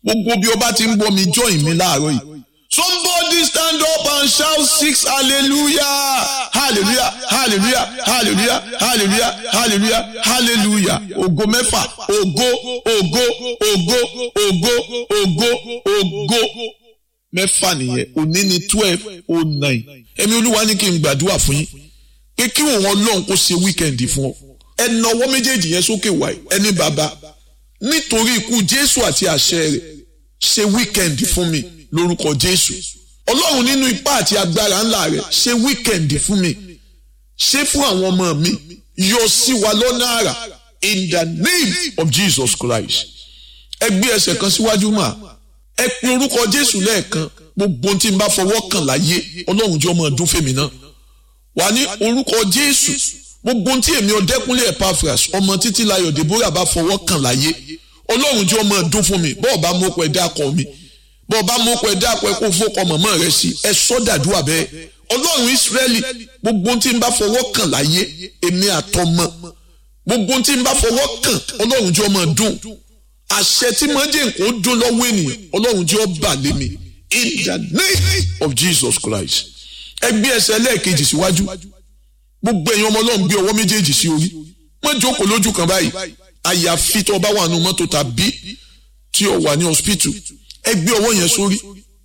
gbogbo bí ọba ti ń gbọ́ mi join mi láàárọ̀ yìí somebody stand up and shout six hallelujah hallelujah hallelujah hallelujah hallelujah hallelujah hallelujah ògo mẹ́fà ògo ògo ògo ògo ògo ògo mẹ́fà nìyẹn òní ni twelve oh nine ẹ̀mí olúwa ní kí n gbàdúrà fún yín pé kí òun ọlọ́run kó ṣe wíkẹ̀ndì fún ọ ẹ na ọwọ́ méjèèjì yẹn sókè wáyé ẹni bàbá nítorí ikú jésù àti àṣẹ rẹ̀ ṣe wíkẹ̀ndì fún mi lórúkọ jésù ọlọ́run nínú ipá àti agbára ńlá rẹ̀ ṣe wíkẹ̀ndì fún mi ṣe fún àwọn ọmọ mi yọ sí wa lọ́nà àrà in the name of jesus christ ẹ gbé ẹsẹ̀ kan síwájú mà ẹ pe orúkọ jésù lẹ́ẹ̀kan gbogbo tí n bá fọwọ́ kàn láyé ọlọ́run jẹ́ ọmọ ọdún fèmí náà wà ní orúkọ jésù gbogbo tí èmi ọdẹkùnlé epaphras ọmọ títí layọ̀ deborah bá fọwọ́ kàn láyé ọlọ́run jẹ́ ọmọ ọdún fún mi bọ́ọ̀ bá mú ọkọ̀ ẹ̀dá kọ mi bọ́ọ̀ bá mú ọkọ̀ ẹ̀dá kọ ẹ kó fọkọ mọ̀mọ́ rẹ sí ẹ sọ́dàdúrà bẹ́ẹ̀ ọlọ́run ìsírẹ́lì gbogbo tí n bá fọwọ́ kàn láyé èmi àtọmọ gbogbo tí n bá fọwọ́ kàn ọlọ́run jẹ́ ọmọ ọdún àṣẹ tí mo jẹ́ nǹkan ó dún lọ́wọ́ ènìyàn ọlọ́run jẹ́ ọba lémi in the name of jesus christ ẹ gbé ẹsẹ̀ lẹ́ẹ̀kejì síwájú gbogbo ẹ̀yin ọmọ ọlọ́run gbé ọwọ́ méjèèjì sí orí wọ́n jókòó lójú kan báyìí àyàfi tó bá wà nù mọ́tò tàbí tí o wà ní hospital ẹ gbé ọwọ́ yẹn sórí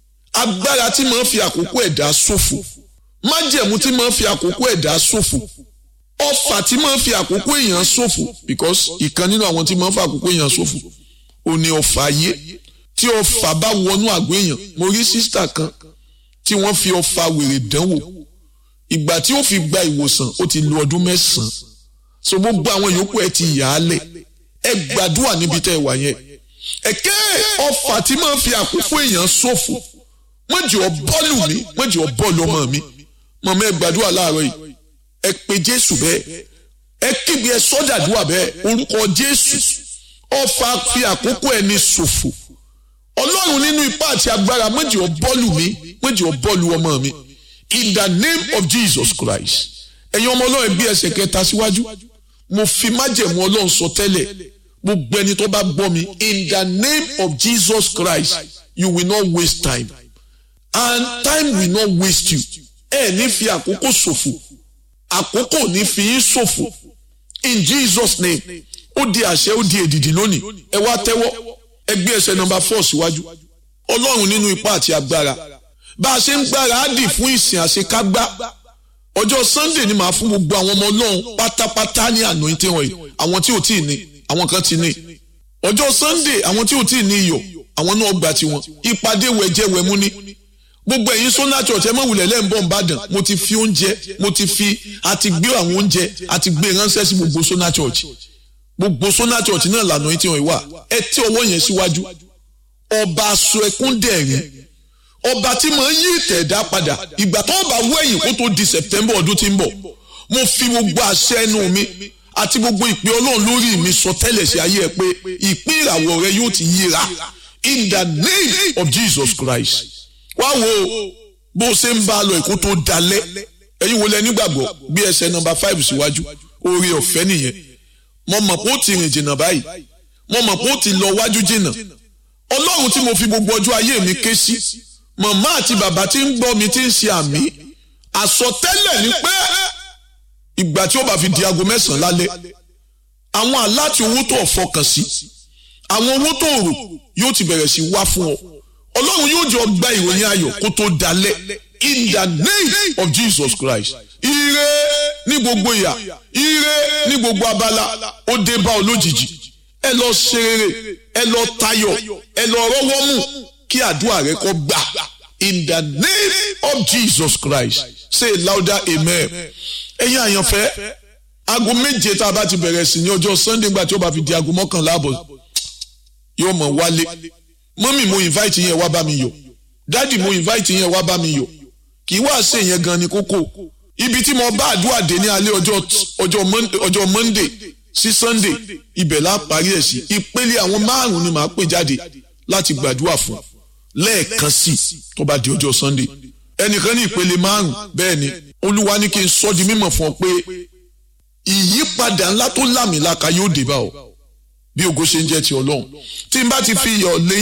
agbára tí máa ń fi àkókò ẹ̀dá ṣòfò májẹ̀mú tí máa ń fi àkókò ẹ̀dá ṣòfò ọfà tí máa ń fi àkókò èèyàn ṣòfò because ìkan nínú àwọn tí máa ń fi àkókò èèyàn ṣòfò ò ní ọfà ayé tí ọfà bá wọnú àgọ́ èèyàn mo rí sísítà kan tí wọ́n fi ọfà wèrè dánwò ìgbà tí ó fi gba ìwòsàn ó ti lo ọdún mẹ́sàn-án so gbogbo àwọn yòókù ẹ ti yà á lẹ̀ ẹ gbàdúrà níbi tẹ́ ẹ wà yẹn ẹ̀kẹ́ ọfà tí máa ń fi àkókò èèyàn ṣòfò wọ́n jẹ́ ọ bọ́ọ̀lù mi wọ́n jẹ́ ọ bọ́ọ̀lù ọmọ mi mọ̀mọ́ ẹ gbàdúrà láàárọ̀ yìí ẹ pe jésù bẹ́ẹ̀ ẹ kígbe ẹ sọ́dàdúrà bẹ́ẹ̀ orúkọ jésù ọfà fi àkókò ẹni ṣòfò ọlọ́run nínú ipá àti agbára wọ́n jẹ́ ọ bọ́ọ̀lù mi wọ́n jẹ́ ọ bọ́ọ̀lù ọmọ mi in the name of jesus christ ẹ̀yin ọmọ ọlọ́run bí ẹsẹ̀ kẹta síwájú mo fi májẹ̀mú ọlọ́run sọ tẹ́lẹ̀ gbogbo ẹni tó bá gbọ́ mi in the name of jesus christ you will not waste time and time will not waste you ẹ ní fi àkókò ṣòfò àkókò ní fi yín ṣòfò in jesus name ó di àṣẹ ó di èdìdì lónìí ẹ wá tẹ́wọ́ ẹ gbé ẹsẹ̀ nọmba four síwájú ọlọ́run nínú ipá àti agbára bá a ṣe ń gbára á dì fún ìsìn àṣekágbá ọjọ́ sunday ni màá fún gbogbo àwọn ọmọ ọlọ́run pátápátá ní anointing oil àwọn tí ò tí ì ní àwọn kan ti ní ọjọ́ sunday àwọn tí ò tí ì ní iyọ̀ àwọn náà gbà tiwọn ìpàdé wẹ̀jẹ̀wẹ̀mú ní gbogbo ẹ̀yin sọ́nà church ẹ mọ̀ wulẹ̀ lẹ́ǹbọ̀n ìbàdàn mo ti fi oúnjẹ mo ti fi àti gbé àwọn oúnjẹ àti gbé ránṣẹ́ sí gbogbo sọ́nà church gbogbo sọ́nà church náà lànà tí wọ́n wà ẹ tẹ ọwọ́ yẹn síwájú ọba aṣọ ẹkún dẹ̀rín ọba tí mo ń yí ìtẹ̀dá padà ìgbà tó bá wẹ̀yìn kó tó di september ọdún tí ń bọ̀ mo fi gbogbo àṣẹ ẹnu mi àti gbogbo ìpè ọlọ́run lórí mi sọ tẹ́lẹ̀ sí ayé ẹ pé ìpín ìràwọ̀ rẹ yóò ti yíra in the name of jesus christ wá wo bó o ṣe ń bá a lọ èkó tó dalẹ̀ ẹ̀yin wo lẹ nígbàgbọ́ bí ẹsẹ̀ nọmba five síwájú oore ọ̀fẹ́ nìyẹn mo mọ̀ pé ó ti rìn jìnnà báyìí mo mọ̀ pé ó ti lọ wájú jìnnà ọlọ́run tí mo fi gbogbo ọjọ́ ayé mi ké sí màmá àti bàbá tí ń gbọ́ mi tí ń ṣe àmì àsọtẹ́lẹ̀ ni pé ìgbà tí ó bá fi di aago mẹ́sàn-án lálẹ́ àwọn aláti owó tó fọkàn sí àwọn owó tó rò yóò ti bẹ̀rẹ̀ sí wá fún ọ ọlọ́run yóò jọ gba ìròyìn ayọ̀ kó tó dalẹ̀ in the name of jesus christ ire ní gbogbo ìyà ire ní gbogbo abala ó dé bá ọ lójijì ẹ lọ ṣe rere ẹ lọ tayọ̀ ẹ lọ rọ́wọ́ mú kí àdúrà rẹ kó gbà in the name of jesus christ say louder amen ẹ̀yin àyànfẹ́ aago méje tá a bá ti bẹ̀rẹ̀ sí ní ọjọ́ sunday gbà tí ó bá fi di aago mọ́kànlá àbọ̀ yóò mọ̀ wálé mọ́mì mo invite yẹn wá bá mi yọ̀ dádì mo invite yẹn wá bá mi yọ̀ kì í wá ṣe yẹn gan ni kókó ibi tí mo bá àdúrà dé ní alẹ́ ọjọ́ ọjọ́ monday sí sunday ibẹ̀ la parí ẹ̀ sí ìpele àwọn márùn-ún ni màá pè jáde láti gbàdúrà fún lẹ́ẹ̀kan sí tó bá di ọjọ́ sunday ẹnìkan ní ìpele márùn bẹ́ẹ̀ ni olúwa ní kí n sọ di mímọ̀ fún ọ pé ìyípadà ńlá tó lámìlaka yóò dé bá ọ bí ògo ṣe ń jẹ́ ti ọlọ́run tí n bá ti fi iyọ̀ lé